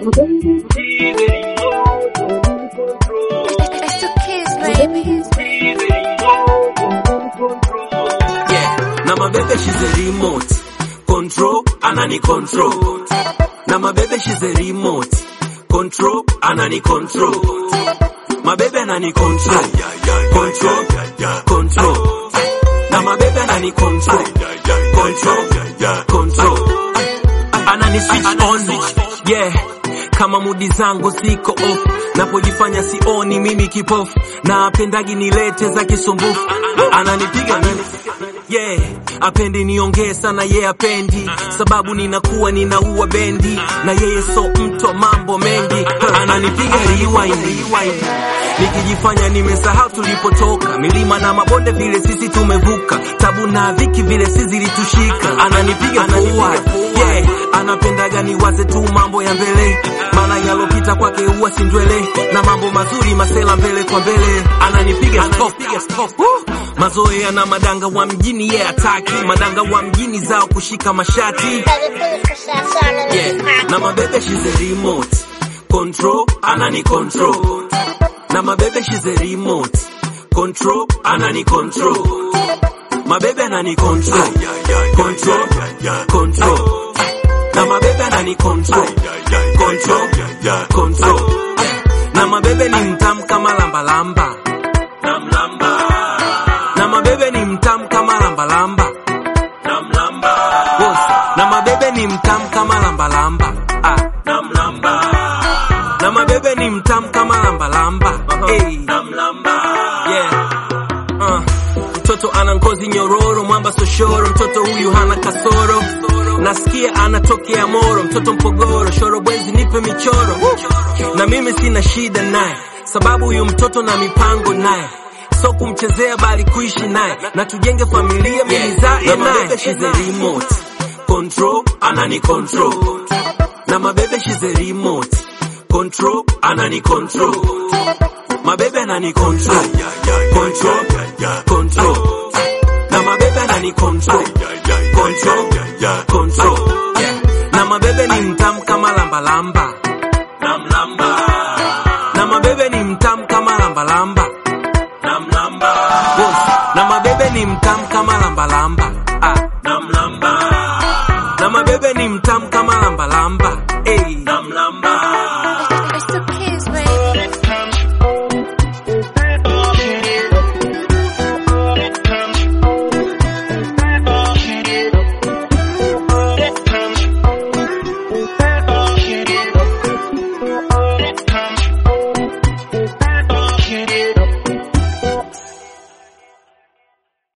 It's the kids, baby. Yeah, na mabebe she's a remote control, anani control. Na mabebe she's a remote control, anani control. Mabebe anani control, control, control. Na mabebe anani control, control, control. Anani switch on, yeah. Kama mudi zangu ziko off, napojifanya sioni mimi kipofu, na apendagi nilete za kisumbufu, ananipiga mimi yeah apendi niongee sana ye yeah, apendi sababu ninakuwa ninaua bendi na yeye so mtu wa mambo mengi ananipiga rewind nikijifanya nimesahau tulipotoka milima na mabonde vile sisi tumevuka tabu na dhiki vile si zilitushika ananipiga forward yeah anapendaga niwaze tu mambo ya mbele maana yalopita kwake huwa sindwele na mambo mazuri masela mbele kwa mbele ananipiga stop Woo! mazoea na madanga wa mjini ye yeah, ataki madanga wa mjini zao kushika mashati yeah. na mabebe she's a remote control anani control na mabebe she's a remote control anani control mabebe anani control control control na mabebe anani control control control na mabebe ni mtamu kama lambalamba namlamba na mabebe ni mtamu kama lambalamba namlamba Boss, na mabebe ni mtamu kama lambalamba ah namlamba na mabebe ni mtamu kama lambalamba hey namlamba yeah uh. mtoto ana ngozi nyororo mwamba soshoro mtoto huyu hana kasoro nasikia anatokea moro mtoto mpogoro shorobwezi nipe michoro na mimi sina shida naye sababu huyu mtoto na mipango naye so kumchezea bali kuishi naye na tujenge familia milizae naye she's a remote control anani control na mabebe she's a remote control anani control mabebe anani control control control na mabebe anani control control control na mabebe ni mtamu kama lambalamba namlamba na mabebe ni mtamu kama lambalamba namlamba Boss, na mabebe ni mtamu kama lambalamba ah namlamba na mabebe ni mtamu kama lambalamba hey namlamba